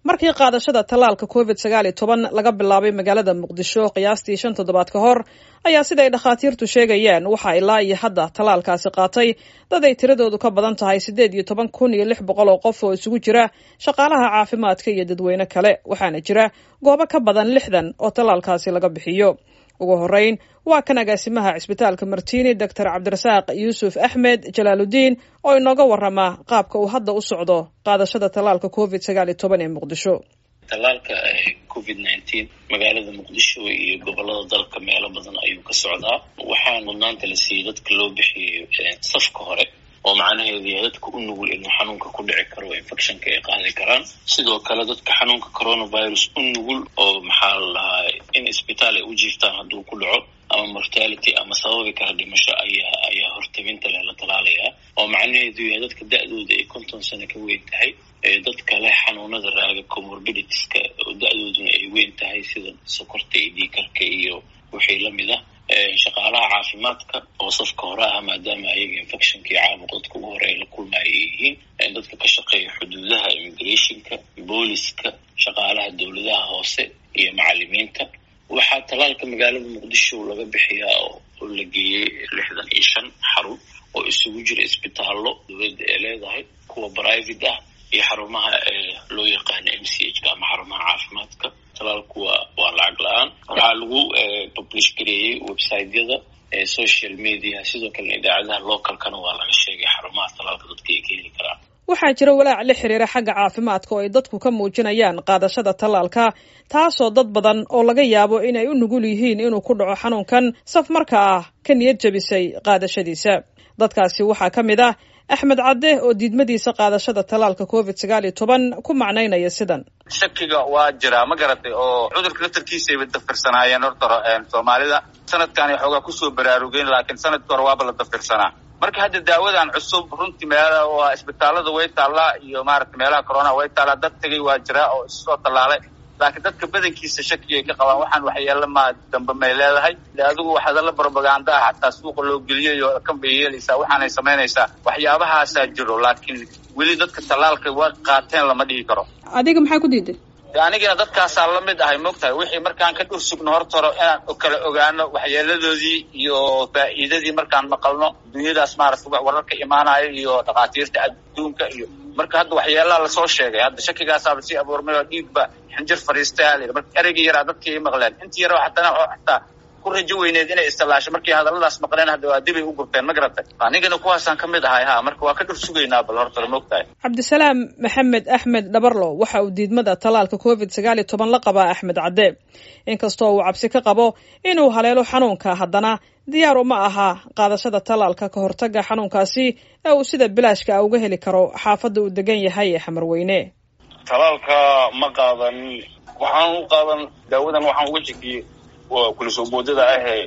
markii qaadashada tallaalka covid sagaal iyo toban laga bilaabay magaalada muqdisho qiyaastii shan toddobaad ka hor ayaa siday dhakhaatiirtu sheegayaan waxaa ilaa iyo hadda tallaalkaasi qaatay dad ay tiradoodu ka badan tahay siddeed iyo toban kun iyo lix boqol oo qof oo isugu jira shaqaalaha caafimaadka iyo dadweyne kale waxaana jira goobo ka badan lixdan oo tallaalkaasi laga bixiyo ugu horreyn waa kan agaasimaha cisbitaalka martini doctor cabdirasaaq yuusuf axmed jalaaludiin oo inooga warrama qaabka uu hadda u socdo qaadashada tallaalka covid sagaal iyo toban ee muqdisho tallaalka covid nineteen magaalada muqdisho iyo gobolada dalka meelo badan ayuu ka socdaa waxaa mudnaanta la siiyey dadka loo bixiyey safka hore oo macnaheedu yahay dadka u nugul inuu xanuunka ku dhici karo infectionka ay qaadi karaan sidoo kale dadka xanuunka coronavirus u nugul oo maxaa la dhahaa in isbitaal ay u jiiftaan hadduu ku dhaco ama mortality ama sababi kara dhimasho ayaa ayaa hortabinta leh la talaalayaa oo macnaheedu yahay dadka da-dooda ay konton sano ka weyn tahay dadka leh xanuunada raaga comorbiditiska oo da-dooduna ay weyn tahay sida sokorta iyo dhiikarka iyo wixii lamid ah shaqaalaha caafimaadka oo safka hore ah maadaama ayaga infectionka iyo caabuq dadka ugu hore ay la kulmaya ay yihiin dadka ka shaqeeya xuduudaha immigrationka booliska shaqaalaha dowladaha hoose iyo macalimiinta waxaa tallaalka magaalada muqdisho laga bixiyaa oo la geeyey lixdan iyo shan xarun oo isugu jira isbitaallo dowladda ee leedahay kuwa private ah iyo xarumaha loo yaqaano m c h ka ama xarumaha caafimaadka talaalku waa waa lacag la-aan waxaa lagu publish gareeyey websiteyada social media sidoo kalena idaacadaha localkana waa laga sheegay xarumaha talaalka dadka ay ka heli karaan waxaa jira walaac la xiriira xagga caafimaadka oo ay dadku ka muujinayaan qaadashada tallaalka taasoo dad badan oo laga yaabo inay u nugul yihiin inuu ku dhaco xanuunkan saf marka ah ka niyad jabisay qaadashadiisa dadkaasi waxaa ka mid ah axmed cadde oo diidmadiisa qaadashada tallaalka covid sagaal iyo toban ku macnaynaya sidan shakiga waa jiraa ma garatay oo cudurka laftarkiisayba dafirsanaayeen horta soomaalida sanadkan xoogaa kusoo baraarugeen laakiin sanadkii hore waaba la dafirsanaa marka hadda daawadan cusub runtii meela waa isbitaalada way taallaa iyo maarata meelaha corona way taallaa dad tegay waa jiraa oo issoo tallaalay laakiin dadka badankiisa shakigay ka qabaan waxaan waxyeelo ma dambe may leedahay de adigu hadalla propaganda ah xataa suuqa loo geliyayo kan bay yeelaysaa waxaanay samaynaysaa waxyaabahaasaa jiro laakiin weli dadka tallaalka way qaateen lama dhihi karo adiga maxaa ku diiday de anigina dadkaasaa la mid ahay mogtahay wixii markaan ka dhur sugno horta hore inaan kala ogaano waxyeeladoodii iyo faa'iidadii markaan maqalno dunyadaas maarata wararka imaanayo iyo dhakhaatiirta adduunka iyo marka hadda waxyeelaa lasoo sheegay hadda shakigaasaaba sii abuurmay oo dhiigba xinjir fariistaya la marka ereygii yaraa dadkii ay maqleen intii yara xatana oo xataa ku rajo weyneed inay istilaasho markii hadalladaas maqleen hadda waa dibay u gurteen ma garatay anigana kuwaasaan ka mid ahay ha marka waa ka dhur sugaynaa bal horta maogtahay cabdisalaam maxamed axmed dhabarlo waxa uu diidmada tallaalka covid sagaal iyo toban la qabaa axmed cadde inkastoo uu cabsi ka qabo inuu haleelo xanuunka haddana diyaar uma aha qaadashada tallaalka ka hortaga xanuunkaasi ee uu sida bilaashka ah uga heli karo xaafadda uu degan yahay ee xamarweyne tallaalka ma qaadan waxaan u qaadan daawadan waxaan uga jegiyey kula soo boodada ahee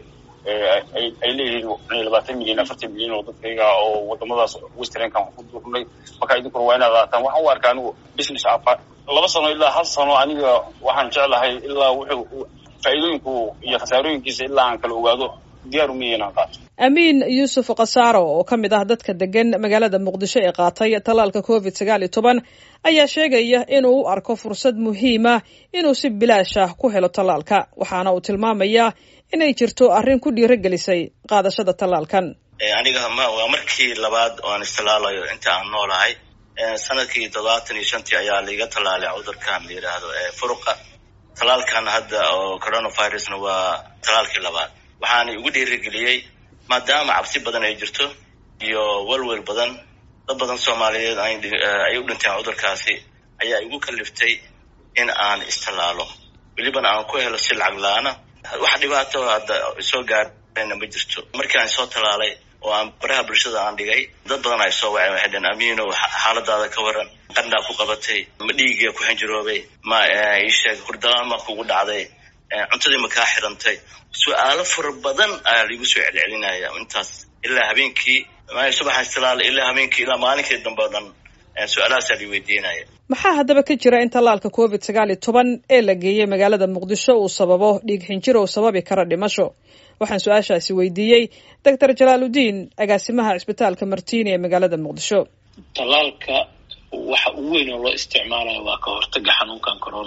ay leeyihiin labaatan milyan afartan milyan oo dadkayga oo wadamadaas westernkan ku durnay markaa idinkuna waa inaad qaataan waxaan u arkaa anigu business afa laba sano ilaa hal sano aniga waxaan jeclahay ilaa wuxuu faa'iidooyinku iyo khasaarooyinkiisa ilaa aan kala ogaado diyaaru miya inaan qaato amiin yuusuf khasaaro oo ka mid ah dadka degan magaalada muqdisho ee qaatay tallaalka covid sagaal iyo toban ayaa sheegaya inuu u arko fursad muhiima inuu si bilaash ah ku helo tallaalka waxaana uu tilmaamayaa inay jirto arrin ku dhiirogelisay qaadashada tallaalkan aniga waa markii labaad oo aan istilaalayo inta aan noolahay sanadkii toddobaatan iyo shantii ayaa laiga tallaalay cudurkan la yidhaahdo furuqa tallaalkan hadda oo coronavirusna waa tallaalkii labaad waxaana igu dhiirigeliyey maadaama cabsi badan ay jirto iyo welwel badan dad badan soomaaliyeed ay u dhinteen cudurkaasi ayaa igu kaliftay in aan istilaalo welibana aan ku helo si lacag la-aana wax dhibaato hadda soo gaarayna ma jirto markii aan soo tallaalay oo aan baraha bulshada aan dhigay dad badan ay soo waceen waxay dheen amiino xaaladaada ka waran qandhaa ku qabatay ma dhiigiga ku xinjiroobay ma iisheeg hurdaan ma kugu dhacday cuntadii ma kaa xirantay su-aalo fara badan ayaa laigu soo celcelinaya intaas ilaa habeenkii subaxa istilaala ilaa habeenkii ilaa maalinkii dambe o dhan su-aalahaasaa lai weydiinaya maxaa haddaba ka jira in tallaalka covid sagaal iyo toban ee la geeyey magaalada muqdisho uu sababo dhiig xinjir oo sababi kara dhimasho waxaan su-aashaasi weydiiyey doctor jalaaludiin agaasimaha cisbitaalka martiini ee magaalada muqdisho tallaalka waxa ugu weyn oo loo isticmaalayo waa ka hortaga xanuunkan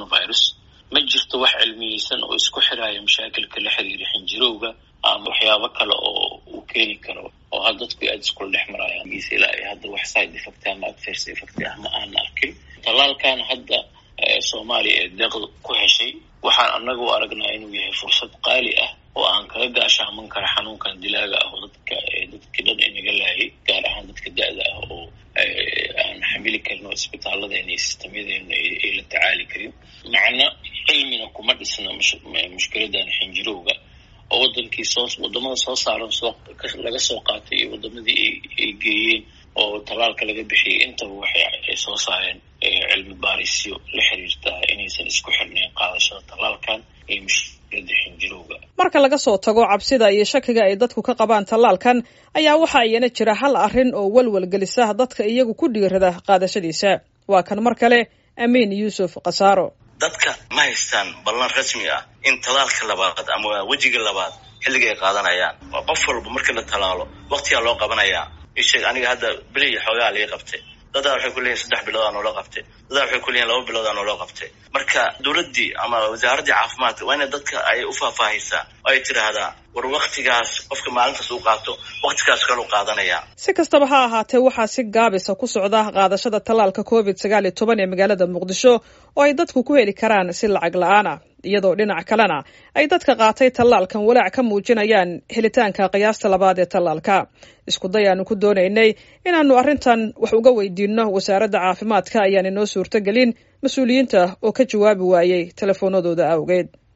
coronavirus ma jirto wax cilmiyeysan oo isku xiraya mashaakilka la xiriira xinjirowga ama waxyaabo kale oo uu keeni karo oo ha dadku aada iskula dhex marayaan giise ilaa ay hadda wax side effect ama adverse effect ah ma aan arkin tallaalkan hadda soomaaliya ee deeqda ku heshay waxaan annaga u aragnaa inuu yahay fursad qaali ah oo aan kaga gaashaaman kara xanuunkan dilaaga ah oo dadka dadkii dhan inaga laayay gaar ahaan dadka da-da ah oo aan xamili karin oo isbitaalladeena iyo sistamyadeena ay la tacaali karin macna cilmina kuma dhisna mushkiladan xinjirowga oo wadankii soo wadamada soo saaran soo laga soo qaatay iyo wadamadii ay geeyeen oo tallaalka laga bixiyay intaba waxay soo saareen cilmi baarisyo la xiriirta inaysan isku xirnayn qaadashada tallaalkan iyo mushkilada xinjirowga marka laga soo tago cabsida iyo shakiga ay dadku ka qabaan tallaalkan ayaa waxa iyana jira hal arrin oo walwal gelisa dadka iyagu ku dhiirada qaadashadiisa waa kan mar kale amiin yuusuf khasaaro dadka ma haystaan ballan rasmi ah in talaalka labaad ama wejiga labaad xilliga ay qaadanayaan qof walba markii la talaalo waktigaa loo qabanayaa isheeg aniga hadda beliya xoogaa lii qabtay dadaa waxay ku leeyihin saddex bilood aa noola qabtay dadaa waxay ku leeyihin laba bilood aa noola qabtay marka dowladdii ama wasaaraddii caafimaadka waa inay dadka ay u faahfaahisaa oo ay tidhaahdaa war waktigaas qofka maalintaas uu qaato waktigaas kalu qaadanaya si kastaba ha ahaatee waxaa si gaabisa ku socda qaadashada tallaalka covid sagaal iyo toban ee magaalada muqdisho oo ay dadku ku heli karaan si lacag la-aan ah iyadoo dhinac kalena ay dadka qaatay tallaalkan walaac ka muujinayaan helitaanka qiyaasta labaad ee tallaalka isku day aanu ku doonaynay inaannu arrintan wax uga weydiinno wasaaradda caafimaadka ayaan inoo suurtogelin mas-uuliyiinta oo ka jawaabi waayey telefoonadooda awgeed